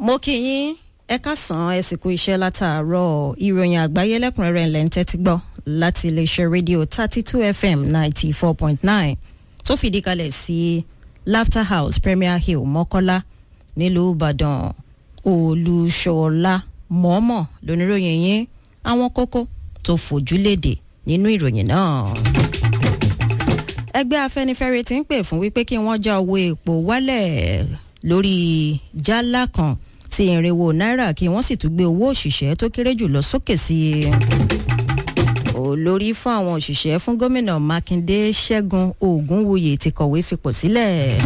mo kí yín ẹ káàsán ẹ sì kú iṣẹ́ látàárọ̀ ìròyìn àgbáyé lẹ́kùnrẹ́rẹ́ ńlẹ̀ ń tẹ́tí gbọ́ láti iléeṣẹ́ rédíò thirty two fm ninety four point nine tó fìdí kalẹ̀ sí laughter house premier hill mọ́kọ́lá nílùú ìbàdàn olùṣọ́lá mọ́mọ́ lóníròyìn yín àwọn kókó tó fojú léde nínú ìròyìn náà ẹgbẹ́ afẹ́nifẹ́re ti ń pè fún wípé kí wọ́n já owó epo wálẹ̀ lórí jálá kan sí irinwó náírà kí wọ́n sì tún gbé owó òṣìṣẹ́ tó kéré jù lọ sókè sí i. olórí fún àwọn òṣìṣẹ́ fún gómìnà mákindé ṣẹ́gun ògúnwùyí ti kọ̀wé fipò sílẹ̀.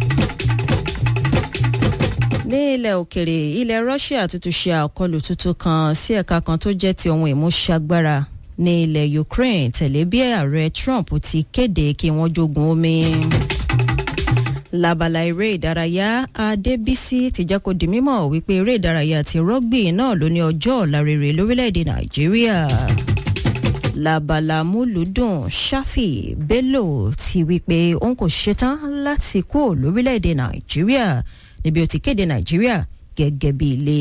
ní ilẹ̀ òkèrè ilẹ̀ russia tuntun ṣe àkọlù tuntun kan sí ẹ̀ka kan tó jẹ́ ti ohun ìmúṣagbára ní ilẹ̀ ukraine tẹ̀lé bí ààrẹ trump ti kéde kí wọ́n jogun omi. labala eré ìdárayá adébísí ti jẹ́ kó di mímọ̀ wípé eré ìdárayá ti rọ́gbì náà ló ní ọjọ́ ọ̀la rere lórílẹ̀‐èdè nàìjíríà. labala múlùdùn ṣáfì bello ti wípé òun kò ṣetán láti kú lórílẹ̀‐èdè nàìjíríà níbi ó ti kéde nàìjíríà gẹ́gẹ́ bí ilé.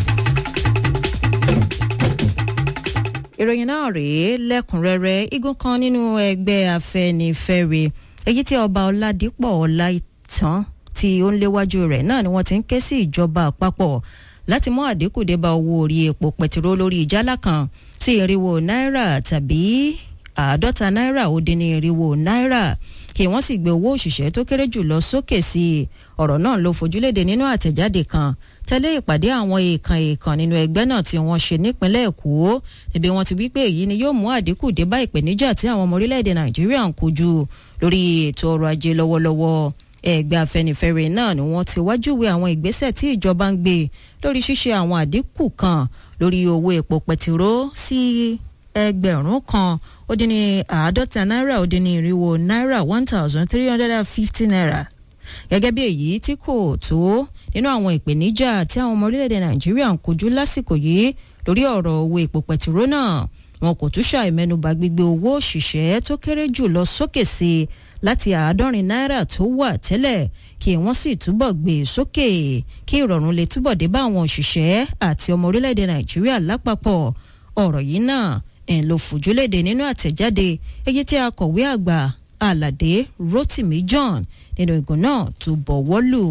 ìròyìn náà rèé lẹ́kùnrẹ́rẹ́ igun kan nínú ẹgbẹ́ afẹ́nifẹ́re èyí tí ọba ọládípọ̀ ọláìtàn tí ó ń léwájú rẹ̀ náà ni wọ́n ti ń ké sí ìjọba àpapọ̀ láti mú àdínkù dé bá owó orí epo pẹtiró lórí ìjálá kan sí irinwó náírà tàbí àádọ́ta náírà ó dín ní irinwó náírà kí wọ́n sì gbé owó òṣìṣẹ́ tó kéré jù lọ sókè sí i ọ̀rọ̀ náà ló fojúléde nínú àtẹ̀jáde kan tẹ́lẹ̀ ìpàdé àwọn èèkàn èèkàn nínú ẹgbẹ́ náà tí wọ́n ṣe nípínlẹ̀ èkó níbi wọ́n ti wí pé èyí ni yóò mú àdínkù dé bá ìpèníjà tí àwọn ọmọ orílẹ̀-èdè nàìjíríà ń kojú lórí ètò ọrọ̀ ajé lọ́wọ́lọ́wọ́ ẹgbẹ́ afẹnifẹre náà ni wọ́n ti wájúwe àwọn ìgbésẹ̀ tí ìjọba ń gbé lórí ṣíṣe àwọn àdínkù kan lórí owó epo pẹtiró sí ẹgbẹ̀rún kan ó dín ní àádọ́ta náírà ó dín ní irinwó náírà one thousand three hundred and fifty naira gẹ́gẹ́ bí èyí tí kò tó nínú àwọn ìpèníjà tí àwọn ọmọ orílẹ̀-èdè nàìjíríà ń kojú lásìkò yìí lórí ọ̀rọ̀ owó epo pẹtiró náà wọn kò tún ṣàìmẹ́nuba gbígbé owó òṣìṣẹ́ tó kéré jù lọ sókè sí i láti àádọ́rin náírà tó wà tẹ́lẹ̀ kí wọ́n sì túbọ̀ gbé e sókè kí ìrọ̀rùn lè túbọ̀ dé bá àwọn òṣìṣẹ́ àti ọmọ orílẹ̀-èdè nàìjíríà lápapọ̀ ọ̀rọ̀ yìí náà ẹ̀ ló fòjúléde nínú àtẹ̀jáde èyí tí akọ̀wé àgbà aládé rotimi john nínú ìgò náà tó bọ̀wọ́ lù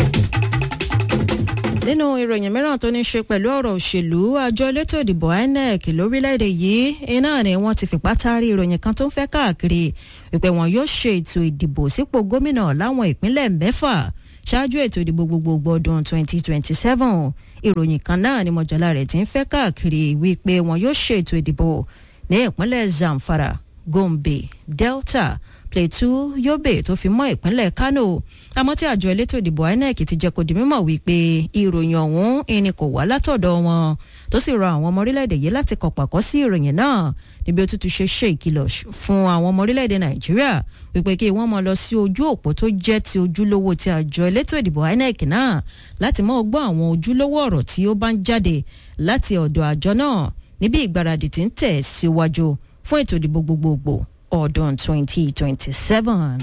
nínú ìròyìn mìíràn tó ní ṣe pẹ̀lú ọ̀rọ̀ òṣèlú àjọ elétò ìdìbò inec lórílẹ̀‐èdè yìí iná ni wọ́n ti fipá taari ìròyìn kan tó ń fẹ́ káàkiri wípé wọn yóò ṣe ètò ìdìbò sípò gómìnà láwọn ìpínlẹ̀ mẹ́fà ṣáájú ètò ìdìbò gbogbogbò ọdún 2027 ìròyìn kan náà ni mọ̀jọ́lá rẹ̀ ti ń fẹ́ káàkiri wípé wọn yóò ṣe ètò ìdìbò ní ìpínlẹ̀ zamfara gombe delta plateau yobe tó fi mọ́ ìpínlẹ̀ kano àmọ́ tí àjọ elétò ìdìbò inec ti jẹ́ kó di mímọ̀ wípé ìròyìn ọ̀hún ẹni kò wá látọ̀dọ̀ wọn tó sì rọ àwọn ọmọ orílẹ̀-èdè yìí láti kọ̀ pàkọ́ sí ìròyìn náà níbi ó tún ti ṣe ṣe ìkìlọ̀ fún àwọn ọmọ orílẹ̀-èdè nàìjíríà wípé kí wọ́n mọ lọ sí ojú òpó tó jẹ́ ti ojúlówó ti àjọ elétò ìdìbò inec náà láti mọ́ gbọ́ àwọn ojúlówó ọ̀rọ̀ tí ó bá ń jáde láti ọ̀dọ̀ àjọ náà níbi ìgbáradì tí ń tẹ̀ síwájú fún ètò ìdìbò gbogbogbò ọdún 2027.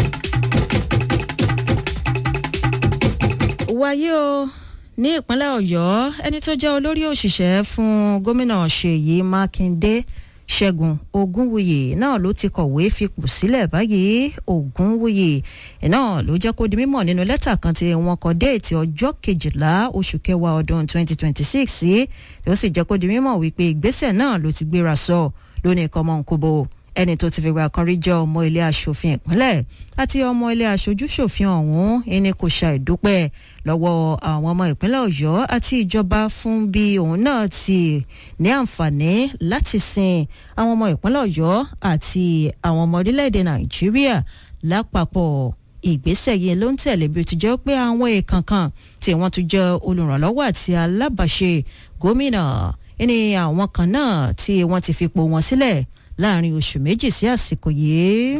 wáyé o ní ìpínlẹ̀ ọ̀yọ́ ẹni tó jẹ́ olórí òṣìṣẹ́ fún gómìnà ṣèyí mákindé ṣẹ́gun ogúnwùyí náà ló ti kọ̀wé fipò sílẹ̀ báyìí ogúnwùyí náà ló jẹ́ kó di mímọ̀ nínú lẹ́tà kan tí wọ́n kọ déètì ọjọ́ kejìlá oṣù kẹwàá ọdún 2026 sí tí ó sì jẹ́ kó di mímọ̀ wípé ìgbésẹ̀ náà ló ti gbéra sọ lónìí kọ́mọ́nkóbó ẹni tó ti fìgbà kan rí jẹ́ ọmọ ilé asòfin ìpínlẹ̀ àti ọmọ ilé aṣojúṣòfin ọ̀hún ẹni kò ṣàìdúpẹ́ lọ́wọ́ àwọn ọmọ ìpínlẹ̀ ọ̀yọ́ àti ìjọba fún bí òun náà ti ní àǹfààní láti sin àwọn ọmọ ìpínlẹ̀ ọ̀yọ́ àti àwọn ọmọ orílẹ̀-èdè nàìjíríà lápapọ̀ ìgbésẹ̀ yìí ló ń tẹ̀lé bí ó ti jẹ́ pé àwọn èèkàn kan tí wọ́n tún jẹ́ olùrànlọ́wọ́ àti alábàáṣe gómìnà ẹni àwọn kan náà tí wọ́n ti fipò wọn sílẹ̀ láàrin oṣù méjì sí àsìkò yìí.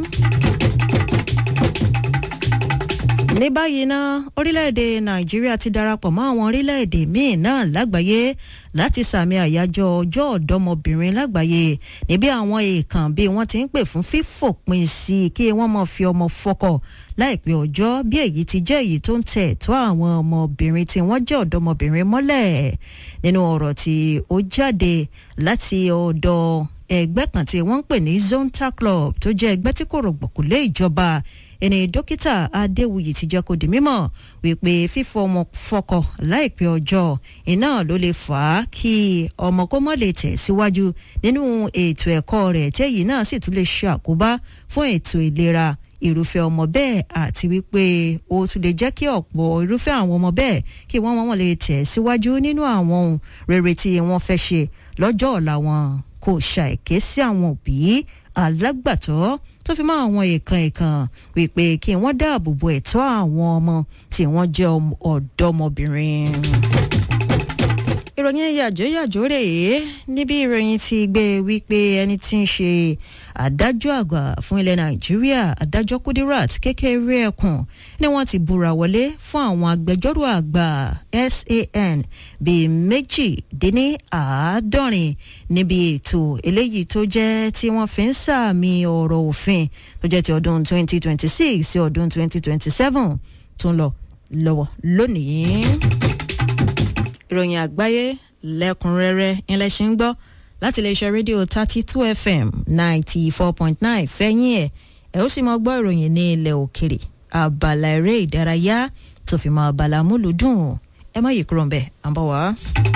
ní báyìí ná orílẹ̀-èdè nàìjíríà ti darapọ̀ mọ́ àwọn orílẹ̀-èdè míì náà lágbàáyé láti sàmì àyájọ́ ọjọ́ ọ̀dọ́mọbìnrin lágbàáyé níbi àwọn èèkàn bí wọ́n ti ń pè fún fífòpin sí i kí wọ́n mọ̀ fi ọmọ fọkọ̀ láìpẹ́ ọjọ́ bí èyí ti jẹ́ èyí tó ń tẹ̀ tó àwọn ọmọbìnrin tí wọ́n jẹ́ ọ̀dọ́mọbìnrin mọ́lẹ̀ nínú ọ̀rọ̀ tí ó jáde láti ọ̀dọ̀ ẹgbẹ́ kan tí wọ́n ń pè ní zonta club tó jẹ́ ẹgbẹ́ tí kò rọ̀gbọ̀kú lé ìjọba ẹni dókítà adéwuyì ti jẹ́ kó di mímọ̀ wípé fífọ ọmọ fọkọ láìpẹ́ ọjọ́ iná ló lè fà á kí ọmọ kó mọ́ lè tẹ̀ síwájú nínú ètò ẹ̀kọ́ rẹ̀ tẹ́yìí náà sì tún lè ṣe àkóbá fún ètò ìlera irúfẹ́ ọmọ bẹ́ẹ̀ àti wípé ó tún lè jẹ́ kí ọ̀pọ̀ irúfẹ́ àwọn ọmọ bẹ́ẹ̀ kí wọ́n wọ́n lè tẹ̀ síwájú nínú àwọn ohun rere tí wọ́n fẹ́ ṣe lọ́jọ́ ọ̀la wọn kò ṣàìké sí àwọn òbí alágbàtọ́ tó fi mọ́ àwọn èèkàn èèkàn wípé kí wọ́n dáàbò bo ẹ̀tọ́ àwọn ọmọ tí wọ́n jẹ́ ọ̀dọ́mọbìnrin ìròyìn yàjóyàjó rèé níbi ìròyìn ti gbé wípé ẹni tí ń ṣe adájọ́ àgbà fún ilẹ̀ nàìjíríà adájọ́ kudirat kékeré ẹkùn ni wọ́n ti búra wọlé fún àwọn agbẹjọ́rò àgbà san bíi méjìdínláàádọ́rin níbi ètò eléyìí tó jẹ́ tí wọ́n fi ń sàmì ọ̀rọ̀ òfin tó jẹ́ ti ọdún 2026 sí ọdún 2027 tó ń lọ lọ́wọ́ lónìí ìròyìn àgbáyé lẹ́kùnrẹ́rẹ́ ilẹ̀ ṣe ń gbọ́ láti iléeṣẹ́ rédíò thirty two fm ninety four point nine fẹ́yìn ẹ̀ ẹ̀ ó sì máa gbọ́ ìròyìn ní ilẹ̀ òkèrè abala eré ìdárayá tó fi máa abala múlùdùn ẹ má yí kúrò ń bẹ̀ à ń bọ̀ wá.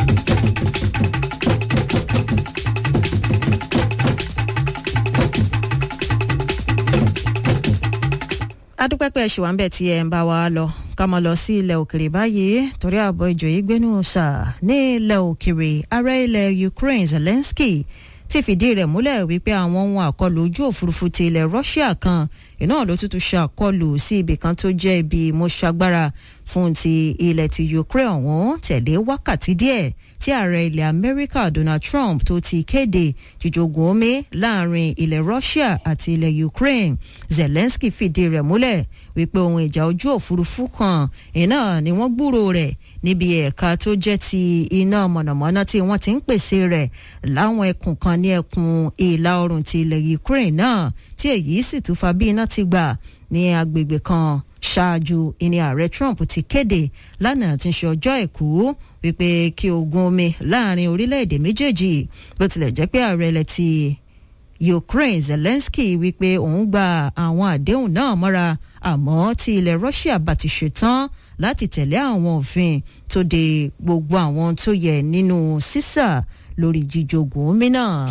adúpẹ́pẹ́ ṣì wà ń bẹ̀ tí ẹ ń bá wa lọ ká máa lọ sí ilẹ̀ òkèrè báyìí torí ààbọ̀ ìjòyè gbénú sà ní ilẹ̀ òkèrè ààrẹ ilẹ̀ Ukraine Zelensky ti fìdí rẹ̀ múlẹ̀ wípé àwọn ohun àkọlù ojú òfurufú ti ilẹ̀ Russia kan iná ló tútù ṣe àkọlù sí ibì kan tó jẹ́ ibi mọ́ṣágbára fún ti ilẹ̀ ti Ukraine ọ̀hún tẹ̀lé wákàtí díẹ̀ tí ààrẹ ilẹ̀ Amẹ́ríkà Donald Trump tó ti kéde jíjogún omi láàrin ilẹ̀ Russia àti ilẹ̀ Ukraine Zelensky fìdí rẹ̀ múlẹ̀ wípé ohun ìjà ojú òfurufú kan iná ni wọ́n gbúrò rẹ̀ níbi ẹ̀ka tó jẹ́ ti iná mọ̀nàmọ́ná tí wọ́n ti ń pèsè rẹ̀ láwọn ẹkùn kan ní ẹkùn ìlà oòrùn ti ilẹ̀ Ukraine náà tí èyí sì tún fa bí iná ti gbà ní agbègbè kan ṣáájú ìní ààrẹ Trump ti kéde lánàá tí ń ṣe ọjọ́ àìkú wípé kí ogun omi láàrin orílẹ̀-èdè méjèèjì bó tilẹ̀ jẹ́ pé ààrẹ ilẹ̀ ti Ukraine Zelensky wípé òun gba àwọn àdéhùn náà mọ́ra àmọ́ tí ilẹ̀ Russia bá ti ṣetán láti tẹ̀lé àwọn òfin tó de gbogbo àwọn tó yẹ nínú sísà lórí jíjogún omi náà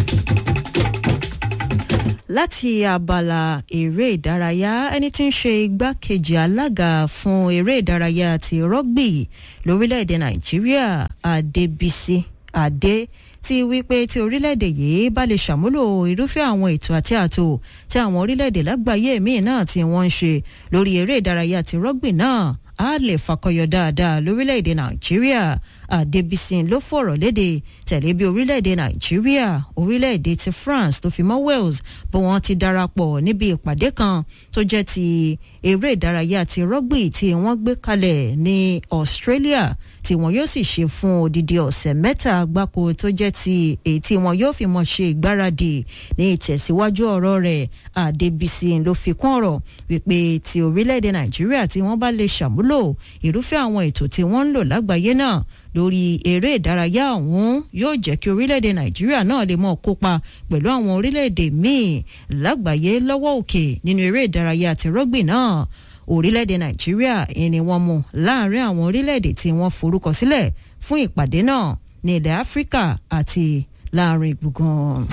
láti abala eré ìdárayá ẹni tí ń ṣe igbákejì alága fún eré ìdárayá ti rọ́gbì lórílẹ̀‐èdè nàìjíríà adébísí adé ti wípé tí orílẹ̀-èdè yìí bá lè ṣàmúlò irúfẹ́ àwọn ètò àti ààtò tí àwọn orílẹ̀-èdè lágbàáyé míì náà tí wọ́n ń ṣe lórí eré ìdárayá ti rọ́gbì náà á lè fakọyọ dáadáa lórílẹ̀-èdè nàìjíríà àdébísí ló fọ̀rọ̀ léde tẹ̀lé bí orílẹ̀-èdè nàìjíríà orílẹ̀-èdè ti france tó fi mọ́ wales bí wọ́n ti darapọ̀ níbi ìpàdé kan tó jẹ́ ti eré ìdárayá ti rọ́gbì tí wọ́n gbé kalẹ̀ ní australia tí wọn yóò sì ṣe fún odidi ọ̀sẹ̀ mẹ́ta gbáko tó jẹ́ ti èyí tí wọn yóò fi mọ̀ ṣe ìgbáradì ní ìtẹ̀síwájú ọ̀rọ̀ rẹ̀ àdébísí ló fi kún ọ̀rọ̀ wípé ti orílẹ̀-èdè nàìjíríà tí wọ́n bá lè ṣàmúlò irúfẹ́ àwọn ètò tí wọ́n ń lò lágbàáyé náà lórí eré ìdárayá ọ̀hún yóò jẹ́ kí orílẹ̀-èdè nàìjíríà náà lè mọ̀ kópa pẹ̀lú àwọn orílẹ̀-èdè míì lágbàáyé lọ́wọ́ òkè nínú eré ìdárayá ti rọ́gbì náà orílẹ̀-èdè nàìjíríà ni wọ́n mú láàrin àwọn orílẹ̀-èdè tí wọ́n forúkọ sílẹ̀ fún ìpàdé náà ní ilẹ̀ áfíríkà àti láàrin gbùngàn.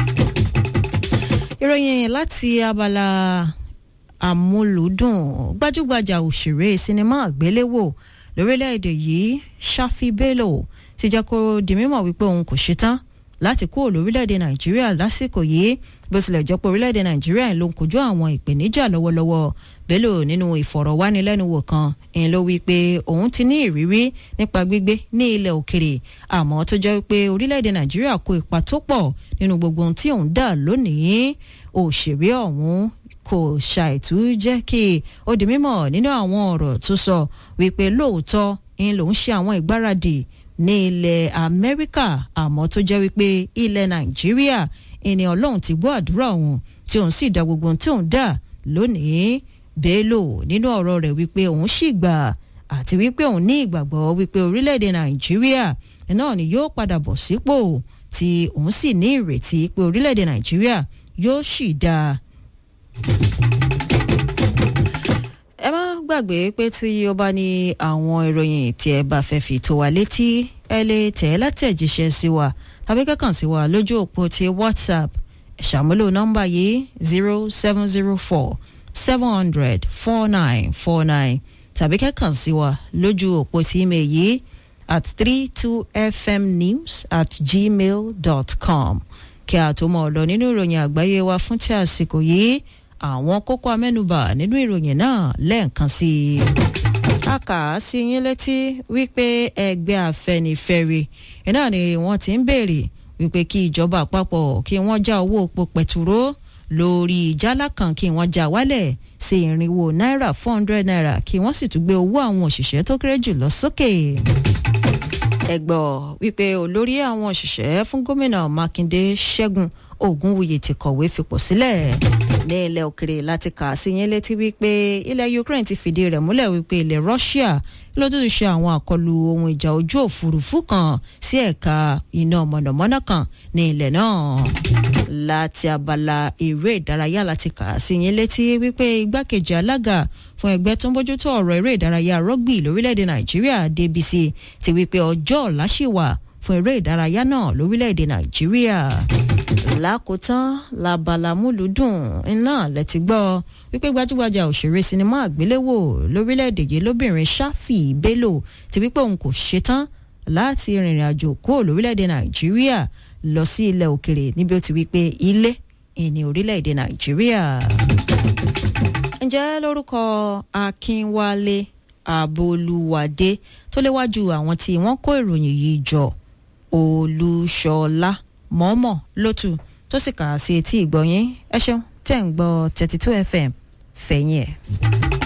ìròyìn láti abala àmúlùdùn gbajúgbajà òṣèré sinimá àgbéléwò lórílẹ̀‐èdè yìí Shafi Bello ti jẹ́ kó di mímọ̀ wípé òun kò ṣetán láti kúrò lórílẹ̀‐èdè Nàìjíríà lásìkò yìí bó tilẹ̀ jẹ́ pé orílẹ̀‐èdè Nàìjíríà ló ń kojú àwọn ìpèníjà lọ́wọ́lọ́wọ́ Bello nínú ìfọ̀rọ̀wánilẹ́nuwò kan ń ló wí pé òun ti ní ìrírí nípa gbígbé ní ilẹ̀ òkèrè àmọ́ tó jẹ́ pé orílẹ̀‐èdè Nàìjíríà kó ipa tó pọ̀ nínú gbogbo ohun tí òun dà lónìí òṣèré ọ̀hún kò ṣàìtú jẹ́ kí ó di mímọ̀ nínú àwọn ọ̀rọ̀ tó sọ wípé lóòótọ́ ń lòún ṣe àwọn ìgbáradì ní ilẹ̀ Amẹ́ríkà àmọ́ tó jẹ́ wípé ilẹ̀ Nàìjíríà ẹni Ọlọ́run ti gbọ́ àdúrà òun tí òun sì dá gbogbo ohun tí òun dà lónìí Bello nínú ọ̀rọ̀ rẹ̀ wípé òun sì gbà àti wípé òun ní ìgbàgbọ́ wípé orílẹ̀-èdè Nàìjíríà náà ni yóò padà bọ̀ sípò tí òun sì ní ìrètí pé orílẹ̀-èdè Nàìjíríà yóò sì dáa ẹ má gbàgbé pé tí ó bá ní àwọn ìròyìn tí ẹ bá fẹ́ fi tó wa létí ẹ lè tẹ̀ ẹ́ látẹ̀jíṣẹ́ sí wa tàbí kẹ́kàn sí wa lójú òpó ti WhatsApp ẹ ṣàmúlò nọ́mbà yìí zero seven zero four seven hundred four nine four nine tàbí kẹ́kàn sí wa lójú òpó ti email yìí at three two fmnews at gmail dot com kí a tó mọ̀ ọ́ lọ nínú ìròyìn àgbáyé wa fún ti àsìkò yìí àwọn kókó amẹ́nubà nínú ìròyìn náà lẹ́ẹ̀kan sí i. a kà á sí yín létí wípé ẹgbẹ́ afẹ́nifẹ́re iná ni wọ́n ti ń béèrè wípé kí ìjọba àpapọ̀ kí wọ́n já owó epo pẹ̀tùró lórí ìjálá kan kí wọ́n já wálẹ̀ sí irinwó náírà four hundred naira kí wọ́n sì tún gbé owó àwọn òṣìṣẹ́ tó kéré jù lọ sókè. ẹ gbọ́ wípé olórí àwọn òṣìṣẹ́ fún gómìnà Mákindé Ṣẹ́gun Ògúnwùyí ti kọ̀wé fipò sílẹ̀ ní ilẹ̀ òkèrè láti kà á sí yín létí wípé ilẹ̀ Ukraine ti fìdí rẹ̀ múlẹ̀ wípé ilẹ̀ Russia ló tún ṣe àwọn àkọlù ohun ìjà ojú òfurufú kan sí ẹ̀ka iná mọ̀nàmọ́ná kan ní ilẹ̀ náà láti abala eré ìdárayá láti kà á sí yín létí wípé igbákejì alága fún ẹgbẹ́ tó ń bójútó ọ̀rọ̀ eré ìdárayá rugby lórílẹ̀‐èdè Nàìjíríà DBC ti wípé ọjọ́ ọ̀la ṣì wà fún eré ìdárayá náà lórílẹ̀‐èdè Nàìjíríà lákòótán labalamúlùdùn iná lẹ́tí gbọ́ wípé gbajúgbajà òṣèré sinimá àgbéléwò lórílẹ̀‐èdè yìí lóbìnrin Shafi Bello ti wípé òun kò ṣetán láti rìnrìn àjò kúrò lórílẹ̀‐èdè Nàìjíríà lọ sí ilẹ̀ òkèrè níbi ó ti wípé ilé ìní orílẹ̀‐èdè Nàìjíríà. ǹjẹ́ lórúkọ Akínwálé Abolúwadé tó léwájú àwọn tí wọ́n kó ìròyìn yìí jọ Olúṣọlá mọ́mọ́ lótú tó sì kà á sí etí ìgbọ̀nyín ẹ ṣeun tẹ̀ ń gbọ́ thirty two fm fẹ̀yìn ẹ̀.